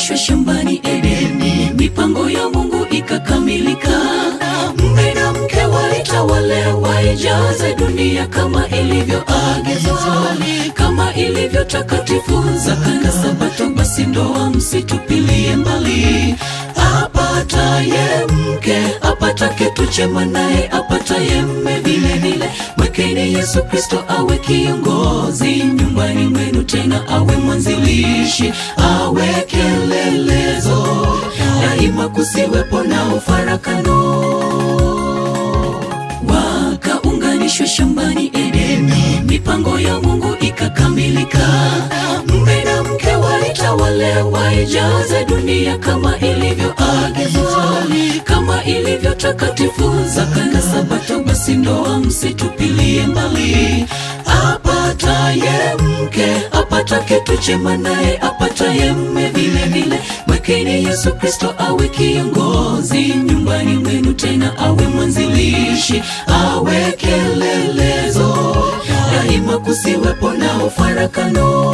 Wakaunganishwa shambani Edeni, mipango ya Mungu ikakamilika. Mume na mke waitawale, waijaze dunia kama ilivyoagizwa, kama ilivyo takatifu zaka na Sabato. Basi ndoa msitupilie mbali, apataye mke apata kitu chema, naye apataye mme vile vile. Mwekeni Yesu Kristo awe kiongozi nyumbani mwenu, tena awe mwanzilishi, awe kielelezo daima, kusiwepo na ufarakano. Wakaunganishwa shambani Edeni, mipango ya Mungu ikakamilika. Mume na mke waitawale, waijaze dunia kama ilivyoagizwa, kama ilivyo takatifu zaka na Sabato. Basi ndoa msitupilie mbali, apataye mke apata kitu chema, naye apataye mme vile vile. Mwekeni Yesu Kristo awe kiongozi nyumbani mwenu, tena awe mwanzilishi, awe kielelezo daima, kusiwepo na ufarakano.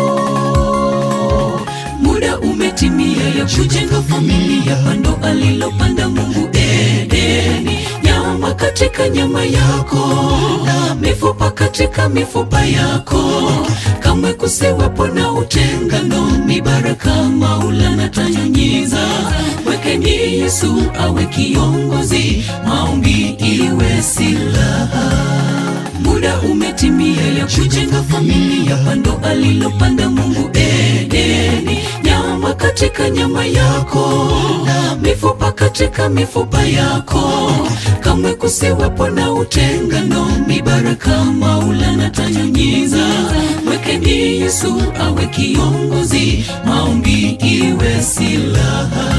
Muda umetimia ya kujenga familia, pando alilopanda Mungu Edeni, nyama katika nyama yako na mifupa katika mifupa yako, kamwe kusiwepo na utengano, mibaraka Maulana tanyunyiza. Mwekeni Yesu awe kiongozi, maombi iwe silaha Muda umetimia ya kujenga familia, pando alilopanda Mungu Edeni, nyama katika nyama yako na mifupa katika mifupa yako, kamwe kusiwepo na utengano, mibaraka Maulana tanyunyiza. Mwekeni Yesu awe kiongozi, maombi iwe silaha.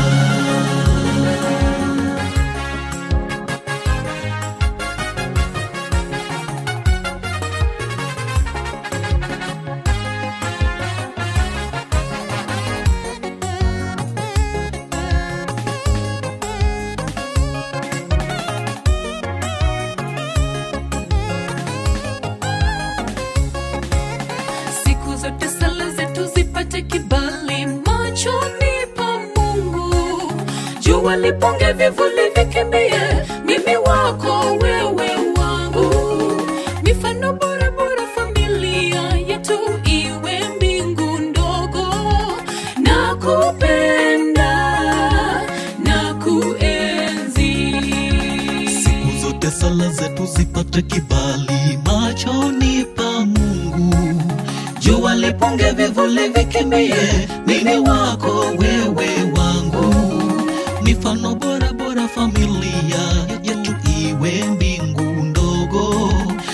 Siku zote sala zetu zipate kibali machoni pa Mungu. Jua lipunge, vivuli vikimbie, mimi wako, wewe wangu. Mifano bora bora, familia yetu iwe mbingu ndogo. Nakupenda, nakuenzi. Siku zote sala zetu zipate kibali machoni pa Mungu. Jua lipunge, vivuli vikimbie, mimi wako, wewe wangu. Mifano bora bora, familia yetu iwe mbingu ndogo.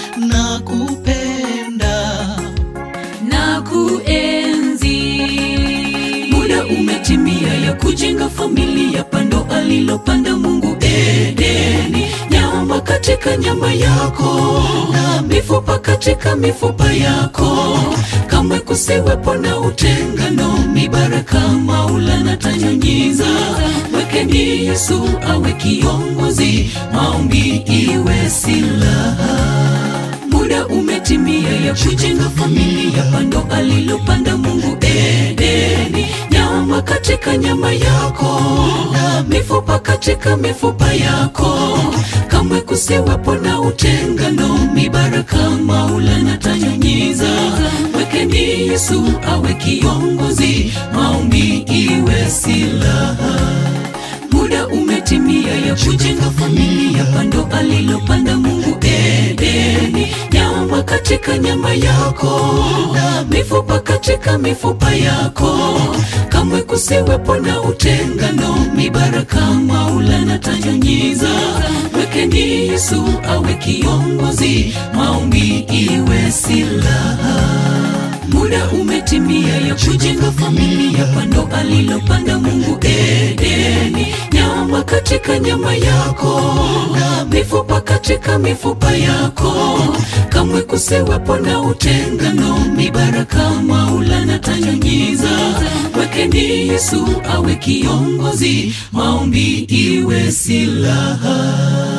Nakupenda na kuenzi. Muda umetimia ya kujenga familia, pando alilopanda Mungu Edeni, nyama katika nyama yako na mifupa katika mifupa yako, kamwe kusiwepo na utengano, mibaraka Maulana tanyunyiza. Mwekeni Yesu awe kiongozi, maombi iwe silaha Muda umetimia ya kujenga familia, pando alilopanda Mungu Edeni, nyama katika nyama yako na mifupa katika mifupa yako, kamwe kusiwepo na utengano, mibaraka Maulana tanyunyiza. Mwekeni Yesu awe kiongozi, maombi iwe silaha Muda umetimia ya kujenga familia, pando alilopanda Mungu Edeni, nyama katika nyama yako na mifupa katika mifupa yako, kamwe kusiwepo na utengano, mibaraka Maulana tanyunyiza. Mwekeni Yesu awe kiongozi, maombi iwe silaha Muda umetimia ya kujenga familia, pando alilopanda Mungu Edeni, nyama katika nyama yako na mifupa katika mifupa yako, kamwe kusiwepo na utengano, mibaraka Maulana tanyunyiza. Mwekeni Yesu awe kiongozi, maombi iwe silaha.